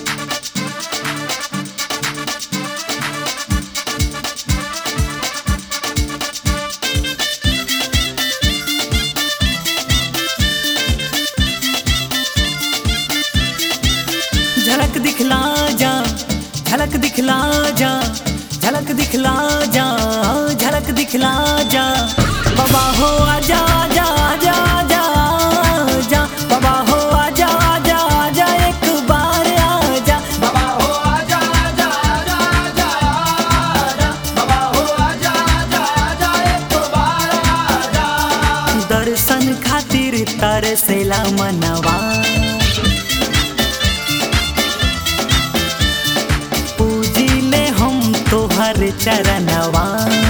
झलक दिखला जा झलक दिखला जा झलक दिखला जा झलक दिखला जा बाबा हो आजा आजा आजा आजा आजा बाबा हो आजा आजा आजा एक बार आजा बाबा हो आजा आजा आजा आजा आजा बाबा हो आजा आजा आजा एक बार आजा दर्शन खातिर तरसेला मनवा पूजिले हम तोहर चरणवा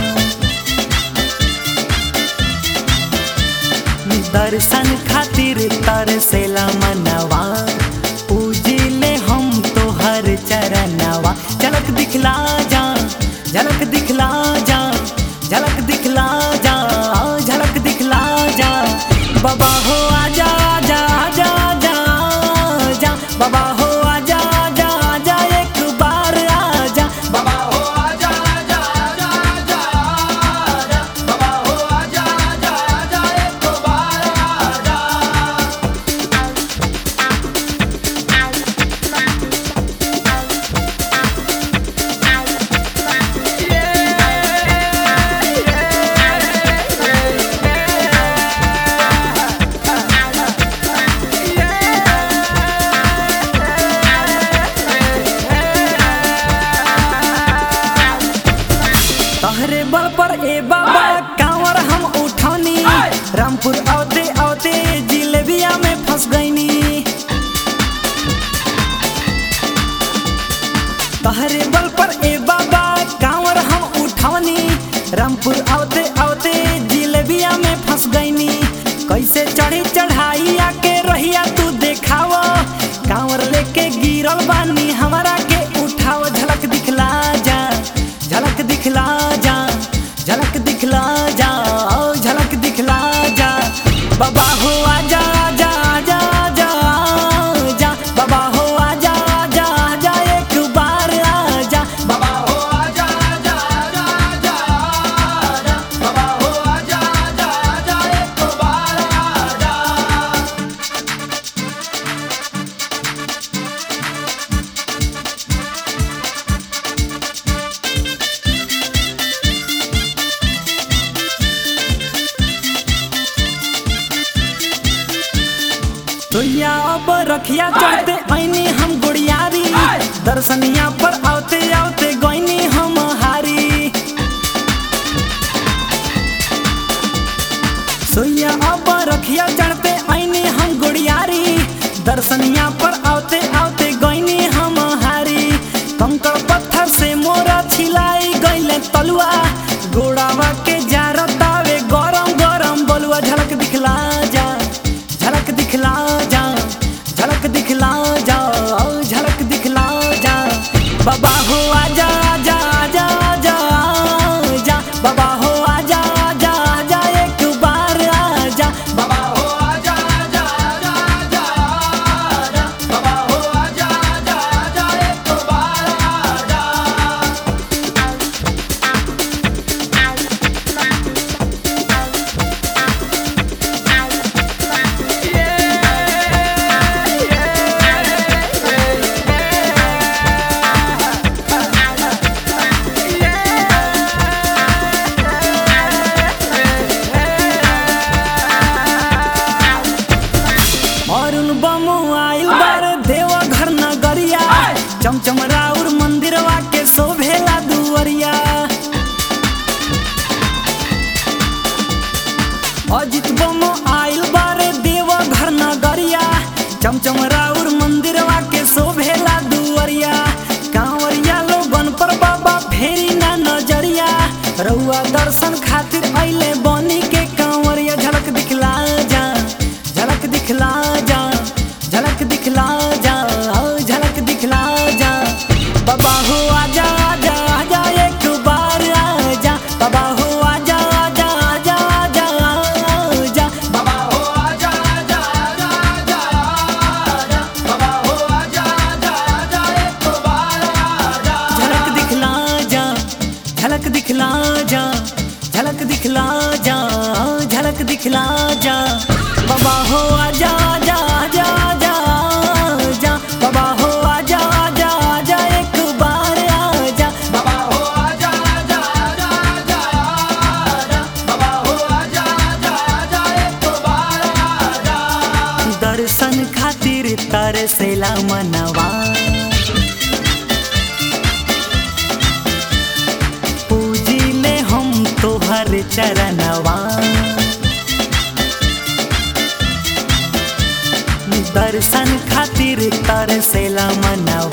दर्शन खातिर तरसेला मनवा पूजिले हम तोहर चरणवा झलक दिखला जा झलक दिखला जा झलक दिखला जा झलक दिखला जा बाबा हो आजा आजा आजा आजा आजा बाबा हो आजा आजा आजा एक बार आजा बाबा हो आजा आजा आजा आजा आजा बाबा हो आजा आजा आजा एक बार आजा तहरे बल पर ए बाबा कांवर हम उठानी रामपुर औते औते जिलेबिया में फंस गईनी तहरे बल पर ए बाबा कांवर हम उठानी रामपुर औते औते जिलेबिया में फंस गईनी कैसे चढ़ी चढ़ाई आके रहिया तू देखाव कांवर लेके गिरल बानी हमारा के उठाव झलक दिखला जा झलक दिखला जा झलक दिखला जा ओ झलक दिखला जा बाबा हो आजा आजा आजा आजा आजा बाबा हो आजा आजा आजा एक बार आजा बाबा हो आजा आजा आजा आजा आजा बाबा हो आजा आजा आजा एक बार आजा तोया अब रखिया चढ़ते ऐनी हम गुड़ियारी दर्शनिया पर आते आते गईनी हम हारी सोया अब रखिया चढ़ते ऐनी हम गुड़ियारी दर्शनिया पर आते आते गईनी हम हारी कंकड़ पत्थर से मोरा छिलाई गईले तलुआ गोड़ावा के जारतावे गरम गरम बलुआ झलक दिखला जा झलक दिखला जा झलक दिखला जा ओ झलक दिखला जा बाबा हो आजा आजा आजा आजा आजा बाबा हो आजा आजा आजा एक बार आजा बाबा हो आजा आजा आजा आजा आजा बाबा हो आजा आजा आजा एक बार आजा अरुण बमु आइल बार देव घर नगरिया चमचम राउर मंदिरवा के शोभेला दुवरिया अजित बम आइल बार देव घर नगरिया चमचम राउर मंदिरवा के शोभेला दुवरिया कांवरिया लोगन पर बाबा फेरी ना नजरिया रउआ दर्शन खातिर अइले बनी के कांवरिया झलक दिखला जा झलक दिखला जा झलक दिखला जा ओ झलक दिखला जा बाबा दिखला जा झलक दिखला जा बाबा हो आजा आजा आजा आजा आजा बाबा हो आजा आजा आजा एक बार आजा बाबा हो आजा आजा आजा आजा आजा बाबा हो आजा आजा आजा एक बार आजा दर्शन खातिर तरसेला मनवा पूजिले हम तोहर चरणवा दर्शन खातिर तरसेला मनवा